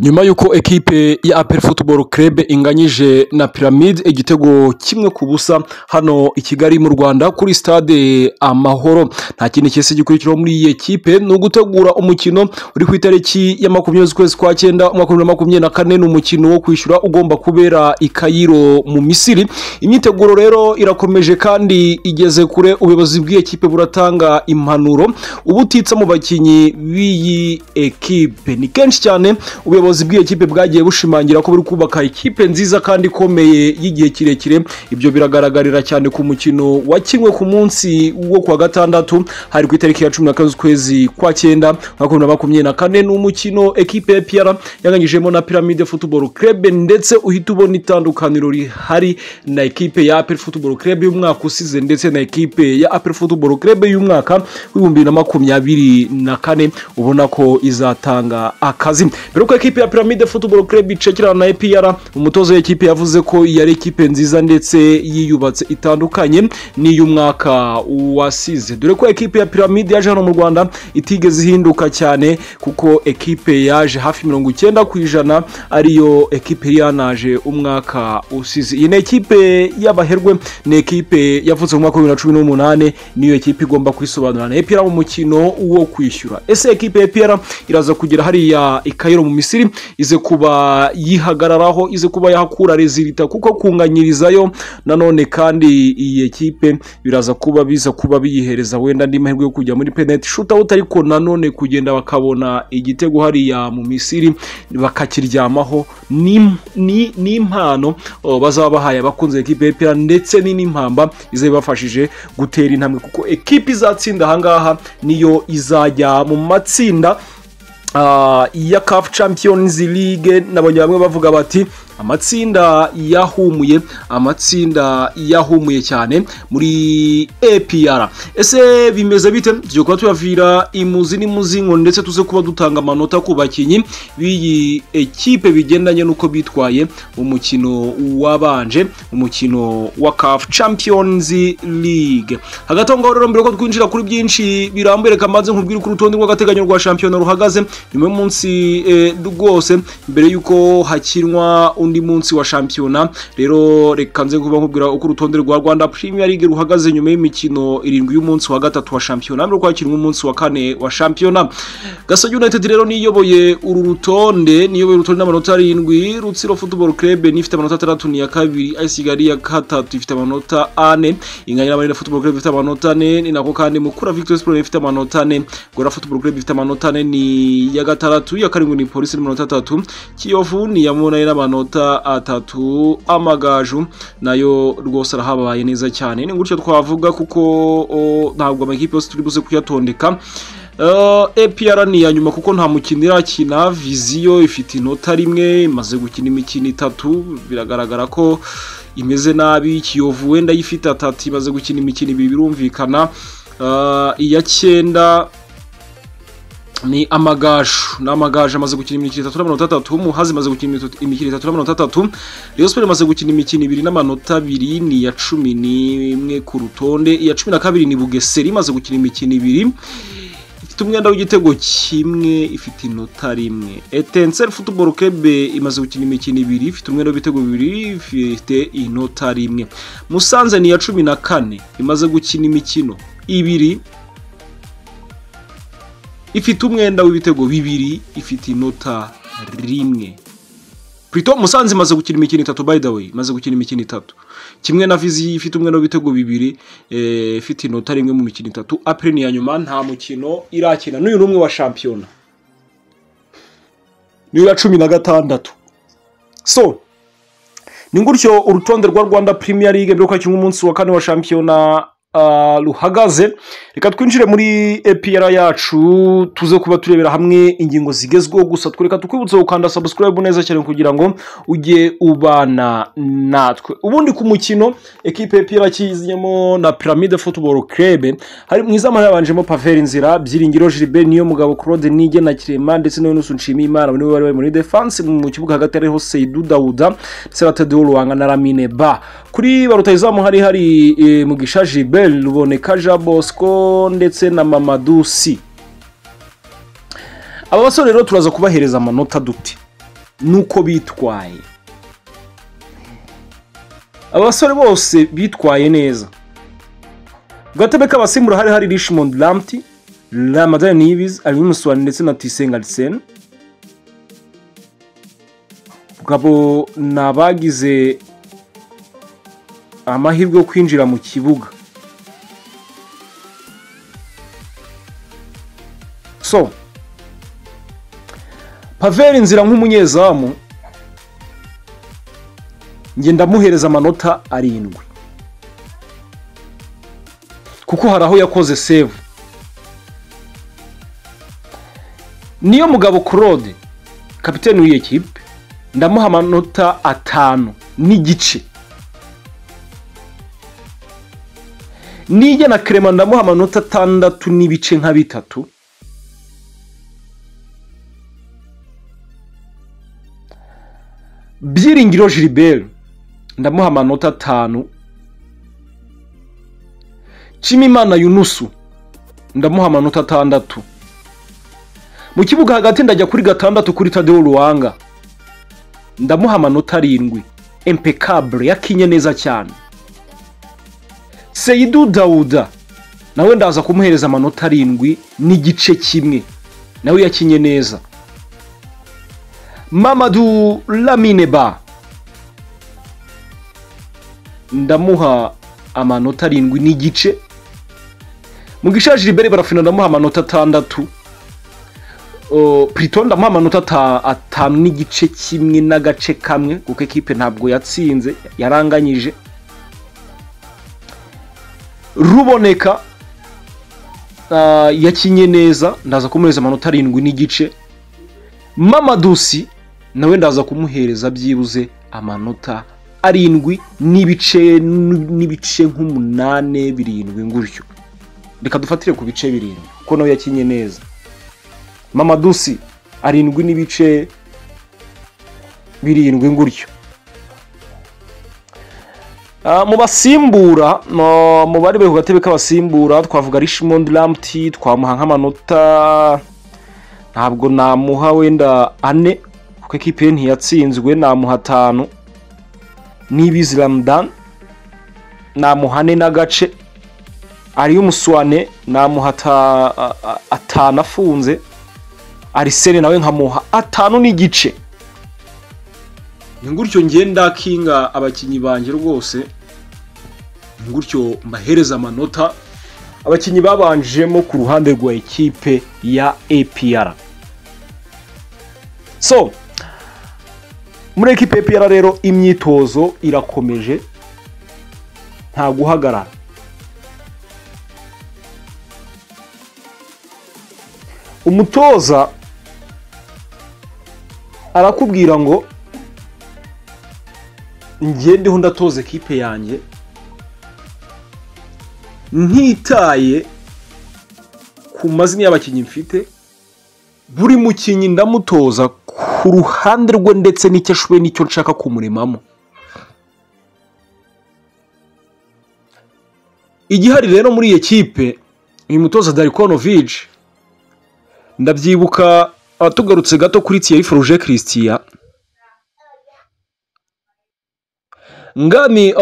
nyuma y'uko ekipe ya aperi futuboro kerebe inganyije na piramide igitego kimwe ku busa hano i kigali mu rwanda kuri stade amahoro nta kindi cyese gikurikiraho muri iyi ekipe ni ugutegura umukino uri ku itariki ya makumyabiri z'ukwezi kwa cyenda umwaka wa bibiri na makumyabiri na kane ni umukino wo kwishyura ugomba kubera i kayiro mu misiri imyiteguro rero irakomeje kandi igeze kure ubuyobozi bw'ikipe buratanga impanuro ubutitsa mu bakinnyi b'iyi ekipe ni kenshi cyane ubuyobozi bw'iyo kipe bwagiye bushimangira ko buri kubaka ikipe nziza kandi ikomeye y'igihe kirekire ibyo biragaragarira cyane ku mukino wakinwe ku munsi wo kuwa gatandatu hari ku itariki ya cumi na kane z'ukwezi kwa cyenda umwaka bibiri na makumyabiri na kane ni umukino ekipe ya piyara yanganyijemo na piramide futuboro kerebe ndetse uhita ubona itandukaniro rihari na ekipe ya aperi futuboro kerebe y'umwaka usize ndetse na ekipe ya aperi futuboro kerebe y'umwaka w'ibihumbi bibiri na makumyabiri na kane ubona ko izatanga akazi mbere yuko ekipe ya piramide futuboro kerebe icekirana na epr umutoza w'ekipe yavuze ko yari ekipe nziza ndetse yiyubatse itandukanye n'iy'umwaka wasize dore ko ekipe ya piramide yaje hano mu rwanda itigeze ihinduka cyane kuko ekipe yaje hafi mirongo icyenda ku ijana ariyo ekipe yanaje umwaka usize iyi ni ekipe y'abaherwe ni ekipe yavutse mu mwaka wa bibiri na cumi n'umunani niyo ekipe igomba kwisobanura na epr mu mukino wo kwishyura ese ekipe ya epr iraza kugera hariya i kayiro mu misiri misiri ize kuba yihagararaho ize kuba yahakura rezilita kuko kunganyirizayo nanone kandi iyi ekipe biraza kuba biza kuba biyihereza wenda andi mahirwe yo kujya muri penaliti shootout ariko nanone kugenda bakabona igitego hariya mu misiri bakakiryamaho ni impano bazaba bahaye abakunze ekipe y'epera ndetse n'impamba iza ibafashije gutera intambwe kuko ekipe izatsinda ahangaha niyo izajya mu matsinda ya kafu champions league nabonye bamwe bavuga bati amatsinda yahumuye amatsinda yahumuye cyane muri APR ese bimeze bite tujya kuba tuyavira imuzi n'imuzingo ndetse tuze kuba dutanga amanota ku bakinnyi b'iyi ekipe bigendanye n'uko bitwaye umukino wabanje umukino wa CAF Champions League hagati aho ngaho rero mbere ko twinjira kuri byinshi birambuye reka maze nkubwire uko urutonde rw'agateganyo rwa shampiyona ruhagaze nyuma y'umunsi rwose mbere y'uko hakinwa undi munsi wa shampiyona rero reka nze kuba nkubwira uko urutonde rwa rwanda premier league ruhagaze nyuma y'imikino irindwi y'umunsi wa gatatu wa shampiyona mbere kwakinwa umunsi wa kane wa shampiyona gasage united rero niyoboye uru rutonde niyoboye urutonde n'amanota arindwi rutsiro football club n'ifite amanota atandatu ni iya kabiri ice kigali ya gatatu ifite amanota ane inganya n'amarira football club ifite amanota ane ni nako kandi mukura victory sport ifite amanota ane gora football club ifite amanota ane ni iya gatandatu iya karindwi ni polisi n'amanota atatu kiyovu ni iya munani n'amanota amanota atatu amagaju nayo rwose arahabaye neza cyane ni gutyo twavuga kuko ntabwo amakipe yose turi buze kuyatondeka APR ni iya nyuma kuko nta mukino irakina viziyo ifite inota rimwe imaze gukina imikino itatu biragaragara ko imeze nabi kiyovu wenda yifite atatu imaze gukina imikino ibiri birumvikana iya cyenda ni amagaju ni amagaju amaze gukina imikino itatu n'amanota atatu umuhazi imaze gukina imikino itatu n'amanota atatu rayon sport imaze gukina imikino ibiri n'amanota abiri ni iya cumi n'imwe ku rutonde iya cumi na kabiri ni bugeseri imaze gukina imikino ibiri ifite umwenda w'igitego kimwe ifite inota rimwe etenseri futuboro kebe imaze gukina imikino ibiri ifite umwenda w'ibitego bibiri ifite inota rimwe musanze ni iya cumi na kane imaze gukina imikino ibiri ifite umwenda w'ibitego bibiri ifite inota rimwe Prito Musanze imaze gukina imikino itatu by the way imaze gukina imikino itatu kimwe na Vizi ifite umwenda w'ibitego bibiri ifite inota rimwe mu mikino itatu Apre ni ya nyuma nta mukino irakina n'uyu numwe wa shampiyona niyo ya cumi na gatandatu so ni gutyo urutonde rwa Rwanda Premier League mbere ko umunsi wa kane wa shampiyona ruhagaze reka twinjire muri epiyara yacu tuze kuba turebera hamwe ingingo zigezweho gusa twereka tukwibutse gukanda sabusikarayibu neza cyane kugira ngo ujye ubana natwe ubundi ku mukino ekipe epiyara kiznyemo na piramide futuboro kerebe mu izamu habanjemo paveri inzira byiringiro jiribe niyo mugabo claude nige na kirema ndetse na yunusu nshimiyimana niwe wari muri defanse mu kibuga hagati hariho seidu dawuda ndetse na tedewo ruwanga na ramine ba kuri ba rutayizamu hari hari mugisha jibe ruboneka jean bosco ndetse na mamadusi aba basore rero turaza kubahereza amanota dute n'uko bitwaye abasore bose bitwaye neza gatebe k'abasimbura hari hari rishimondi ramti ramadani niyibizi abimuswani ndetse na tisenga liseni bwabo ni abagize amahirwe yo kwinjira mu kibuga so paveri inzira nk'umunyezamu njye ndamuhereza amanota arindwi kuko hari aho yakoze sevu niyo mugabo claude kapitene w'iyi kipe ndamuha amanota atanu n'igice nijya na kerema ndamuha amanota atandatu n'ibice nka bitatu byiringiro Gilbert ndamuha amanota atanu Nshimimana yunusu ndamuha amanota atandatu mu kibuga hagati ndajya kuri gatandatu kuri tadeo ruwanga ndamuha amanota arindwi empekabure yakinye neza cyane seyidu dawuda nawe ndaza kumuhereza amanota arindwi n'igice kimwe nawe yakinye neza mamadu lamineba ndamuha amanota arindwi n'igice mu gishaje ibere barafina ndamuha amanota atandatu purito ndamuha amanota atanu n'igice kimwe n'agace kamwe kuko ekipe ntabwo yatsinze yaranganyije ruboneka yakinye neza ndaza kumuhereza amanota arindwi n'igice mamadusi nawe ndaza kumuhereza byibuze amanota arindwi n'ibice n'ibice nk'umunane birindwi ngutyo reka dufatire ku bice birindwi kuko nawe yakinye neza mamadusi arindwi n'ibice birindwi ngutyo mu basimbura mu bari bari ku gatebe k'abasimbura twavuga rishimondi ramti twamuha nk'amanota ntabwo namuha wenda ane kuko ekipe ntiyatsinzwe namuha atanu n'ibizi ramadani namuha ane n'agace ariyo umuswane namuha atanu afunze arisene nawe nkamuha atanu n'igice ni gutyo ngenda kinga abakinnyi banjye rwose ni gutyo mbahereza amanota abakinnyi babanjemo ku ruhande rwa ekipe ya epr so muri ekipe epr rero imyitozo irakomeje nta guhagarara umutoza arakubwira ngo ngendeho ndatoza ekipe yanjye ntitaye ku mazina y'abakinnyi mfite buri mukinnyi ndamutoza ku ruhande rwe ndetse n'icyo ashoboye n'icyo nshaka kumuremamo igihari rero muri iyi kipe uyu mutoza darikonovije ndabyibuka abatugarutse gato kuri tiyeyi foruje christian ngani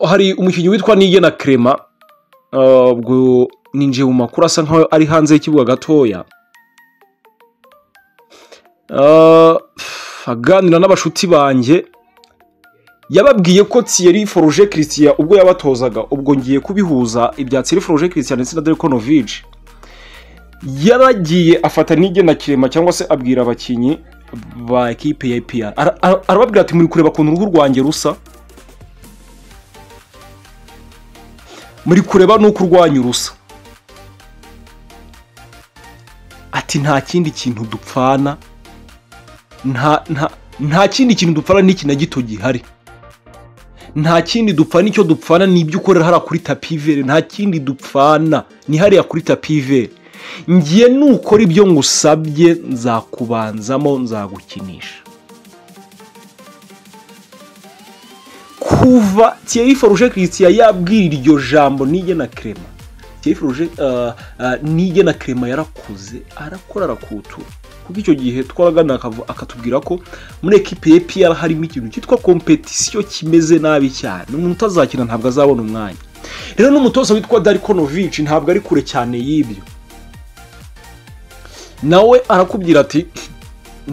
hari umukinnyi witwa nigena kerema ubwo ninjiye mu makuru asa nkaho ari hanze y'ikibuga gatoya aganira n'abashuti banjye yababwiye ko tiyeri foruje christian ubwo yabatozaga ubwo ngiye kubihuza ibya tiyeri foruje christian ndetse na dekonovije yaragiye afata n'igena kirema cyangwa se abwira abakinnyi ba ekipe ya epr arababwira ati muri kureba ukuntu uruhu rwanjye rusa muri kureba nuko urwanya urusa ati nta kindi kintu dupfana nta kindi kintu dupfana n'iki na gito gihari nta kindi dupfana icyo dupfana ni ibyo ukorera hariya kuri tapivere nta kindi dupfana ni hariya kuri tapivere ngiye nukora ibyo ngusabye nzakubanzamo nzagukinisha kuva Thierry foruje christian yabwira iryo jambo nige na kerema Thierry foruje nige na kerema yarakuze arakora arakutura kuko icyo gihe twaragana akatubwira ko muri ekipe ya EPR harimo ikintu cyitwa kompetisiyo kimeze nabi cyane umuntu utazakina ntabwo azabona umwanya rero n'umutoza witwa Darikonovic ntabwo ari kure cyane y'ibyo nawe arakubwira ati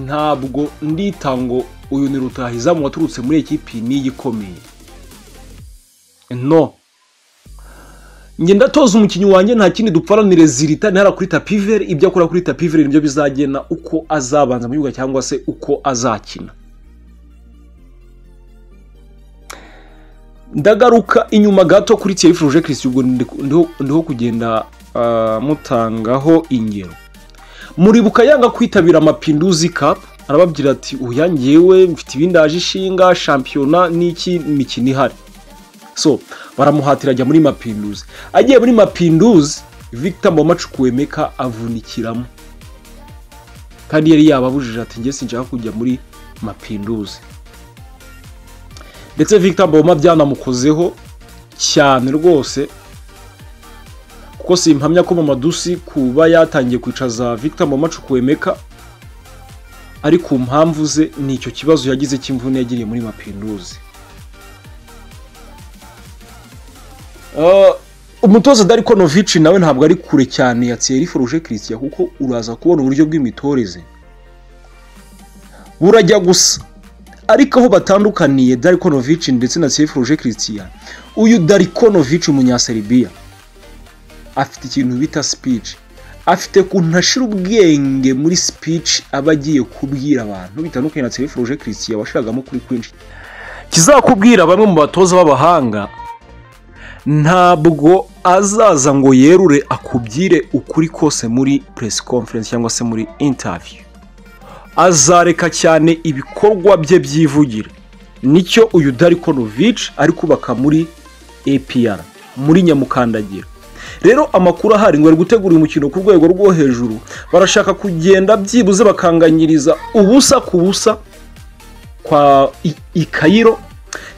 ntabwo ndita ngo uyu ni rutahizamu waturutse muri ekipi niyo ikomeye no ngenda atoza umukinnyi wanjye nta kindi dupfaranire zirita ntihara kuri tapiveri ibyo akora kuri tapiveri nibyo bizagena uko azabanza mu gihugu cyangwa se uko azakina ndagaruka inyuma gato kuri tiyerifuruje kirisi ubwo ndiho kugenda mutangaho ingero muribuka yanga kwitabira amapinduzi kapu arababwira ati uyangewe mfite ibindaje ishinga shampiyona n'iki mikino ihari so baramuhatira ajya muri mapinduzi agiye muri mapinduzi victor mboma cukwemeka avunikiramo kandi yari yababujije ati njye sinshaka kujya muri mapinduzi ndetse victor mboma byanamukozeho cyane rwose kuko simpamya ko mamadusi kuba yatangiye kwicaza victor mboma cukwemeka ari ku mpamvu ze ni icyo kibazo yagize cy'imvune yagiriye muri mapinduzi umutoza darikonovici nawe ntabwo ari kure cyane ya tiyeriforuje kirisitiya kuko uraza kubona uburyo bw'imitoreze burajya gusa ariko aho batandukaniye darikonovici ndetse na tiyeriforuje kirisitiya uyu darikonovici umunyaseribiya afite ikintu bita speech afite ukuntu ashira ubwenge muri speech aba agiye kubwira abantu bitandukanye na tiyeriforuje kirisitiya washiragamo kuri kwinshi kizakubwira bamwe mu batoza b'abahanga ntabwo azaza ngo yerure akubwire ukuri kose muri press conference cyangwa se muri interview azareka cyane ibikorwa bye byivugira nicyo uyu darikonovic ari kubaka muri APR muri nyamukandagira rero amakuru ahari ngo ari gutegura umukino ku rwego rwo hejuru barashaka kugenda byibuze bakanganyiriza ubusa ku busa kwa ikayiro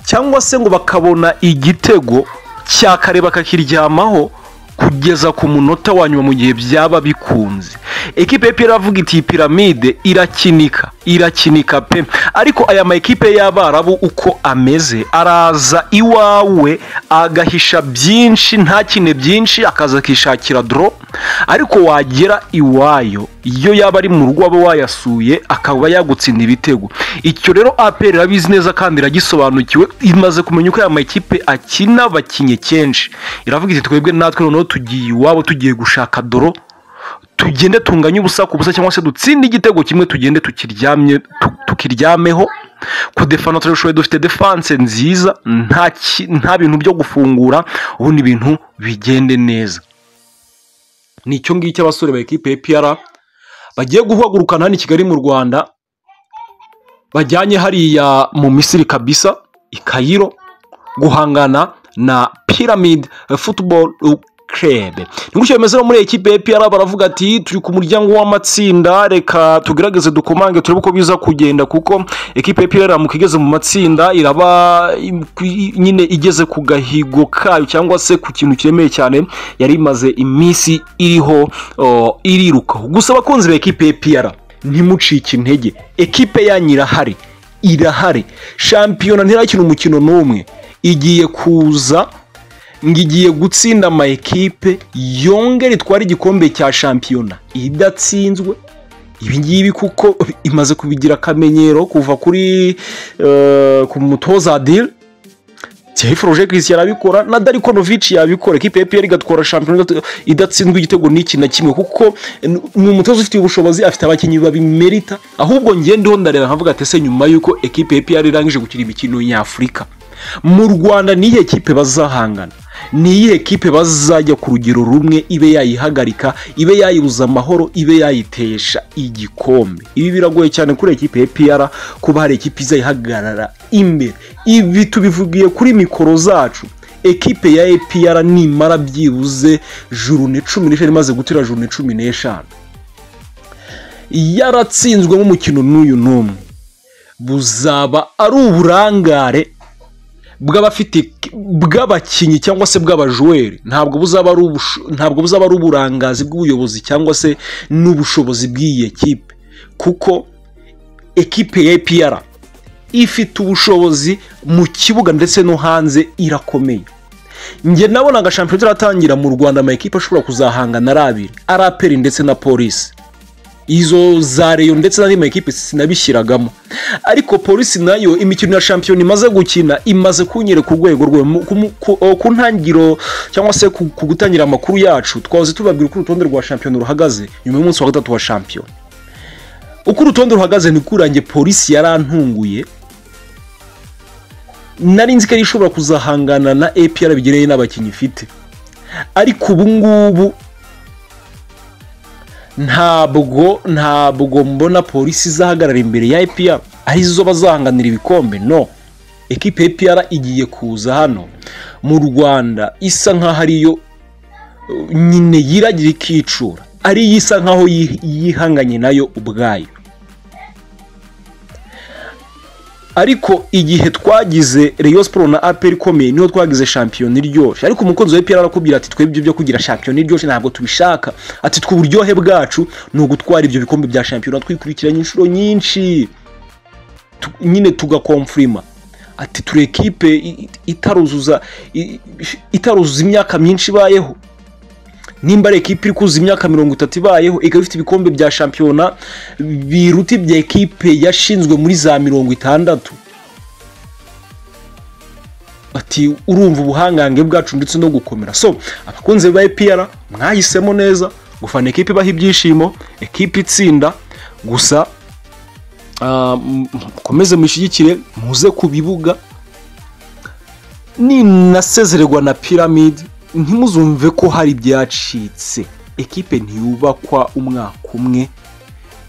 cyangwa se ngo bakabona igitego cyakareba akakiryamaho kugeza ku munota wa nyuma mu gihe byaba bikunze ekipe pe iravuga iti piramide irakinika irakinika pe ariko aya ma ekipe y'abarabu uko ameze araza iwawe agahisha byinshi ntakine byinshi akaza akishakira doro ariko wagera iwayo iyo yaba ari mu rugo aba wayasuye akaba yagutsinda ibitego icyo rero aperi irabizi neza kandi iragisobanukiwe imaze kumenya uko aya makipe akina bakinye kenshi iravuga iti twebwe natwe noneho tugiye iwabo tugiye gushaka doro tugende tunganye ubusa ku busa cyangwa se dutsinde igitego kimwe tugende tukiryamye tukiryameho ku defano turabishoboye dufite defanse nziza nta bintu byo gufungura ubundi ibintu bigende neza ni icyo ngicyo abasore ba ekipe ya piyara bagiye guhagurukana hano i kigali mu rwanda bajyanye hariya mu misiri kabisa i kayiro guhangana na piramide futuboro kerebe ni gutyo bimeze no muri ekipe ya piyara baravuga ati turi ku muryango w'amatsinda reka tugerageze dukomange turebe uko biza kugenda kuko ekipe ya piyara mu igeze mu matsinda iraba nyine igeze ku gahigo kayo cyangwa se ku kintu kiremeye cyane yari imaze iminsi iriho irirukaho gusa abakunzi ba ekipe ya piyara ntimucike intege ekipe yanyu irahari irahari shampiyona ntirakina umukino n'umwe igiye kuza ngo igiye gutsinda ama ekipe yongere itware igikombe cya shampiyona idatsinzwe ibi ngibi kuko imaze kubigira akamenyero kuva kuri ku mutoza adire tiyayiforuje kirisi yarabikora na darikonovici yabikora ekipe ya piyeri igatwara shampiyona idatsinzwe igitego n'iki na kimwe kuko ni umutoza ufite ubushobozi afite abakinnyi babimerita ahubwo ngende ndareba nkavuga ati se nyuma y'uko ekipe ya piyeri irangije gukina imikino nyafurika mu rwanda ni iyihe kipe bazahangana ni iyihe kipe bazajya ku rugero rumwe ibe yayihagarika ibe yayibuza amahoro ibe yayitesha igikombe ibi biragoye cyane kuri ekipe ya piyara kuba hari ekipe izayihagarara imbere ibi tubivugiye kuri mikoro zacu ekipe ya epiyara nimara byibuze jurune cumi n'eshanu imaze gutera jurune cumi n'eshanu yaratsinzwemo umukino n'uyu n'umwe buzaba ari uburangare bw'abafite bw'abakinnyi cyangwa se bw'abajuweri ntabwo buzaba ari ntabwo buzaba ari uburangazi bw'ubuyobozi cyangwa se n'ubushobozi bw'iyi ekipe kuko ekipe ya APR ifite ubushobozi mu kibuga ndetse no hanze irakomeye njye nabona aga shampiyona turatangira mu rwanda amakipe ashobora kuzahangana ari abiri ari aperi ndetse na polisi izo za reyo ndetse n'andi makipe sinabishyiragamo ariko polisi nayo imikino ya shampiyona imaze gukina imaze kunyereka urwego rwe mu- ku- mu- ku ku ntangiriro cyangwa se ku ku gutangira amakuru yacu twahoze tubabwira uko urutonde rwa shampiyona ruhagaze nyuma y'umunsi wa gatatu wa shampiyona uko urutonde ruhagaze ni kurange polisi yarantunguye nari nzi ko ari ishobora kuzahangana na APR bigereye n'abakinnyi ifite ariko ubu ngubu ntabwo ntabwo mbona polisi izahagarara imbere ya APR ari zo bazahanganira ibikombe no ekipe ya APR igiye kuza hano mu Rwanda isa nkaho ariyo uh, nyine yiragira ikicura ariyo isa nkaho yi- yihanganye nayo ubwayo ariko igihe twagize Rayon Sport na APR ikomeye niho twagize shampiyona iryoshye ariko umukunzi wa APR arakubwira ati twebwe ibyo byo kugira shampiyona iryoshye ntabwo tubishaka ati twe uburyohe bwacu ni ugutwara ibyo bikombe bya shampiyona twikurikiranye inshuro nyinshi Tu- nyine tugakomfurima ati ture ekipe i- itaruzuza i- itaruzuza imyaka myinshi ibayeho nimba ari ekipe iri kuzuza imyaka mirongo itatu ibayeho ikaba ifite ibikombe bya shampiyona biruta ibya ekipe yashinzwe muri za mirongo itandatu ati urumva ubuhangange bwacu ndetse no gukomera so abakunzi ba APR mwahisemo neza gufana ekipe ibaha ibyishimo ekipe itsinda gusa ah, m- mukomeze mushyigikire muze ku bibuga ninasezererwa na piramide ntimuzumve ko hari ibyacitse ekipe ntiyubakwa umwaka umwe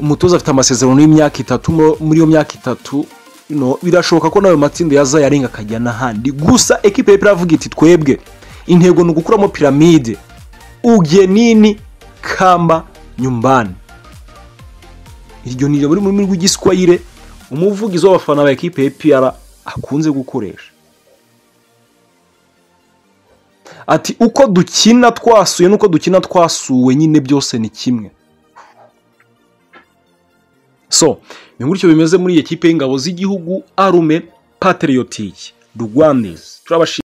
umutoza afite amasezerano y'imyaka itatu mu- muri iyo myaka itatu no, birashoboka ko nayo matsinda yaza yarenga akajya n'ahandi gusa ekipe y'epera avuga iti twebwe intego ni ugukuramo piramide ugenini kamba nyumbani iryo ni muri rurimi rw'igiswayire umuvugizi w'abafana ba ekipe y'epera akunze gukoresha ati uko dukina twasuye n'uko dukina twasuwe nyine byose ni kimwe so ni gutyo bimeze muri iyi kipe y'ingabo z'igihugu arume pateriyotike rwandizi turabashimira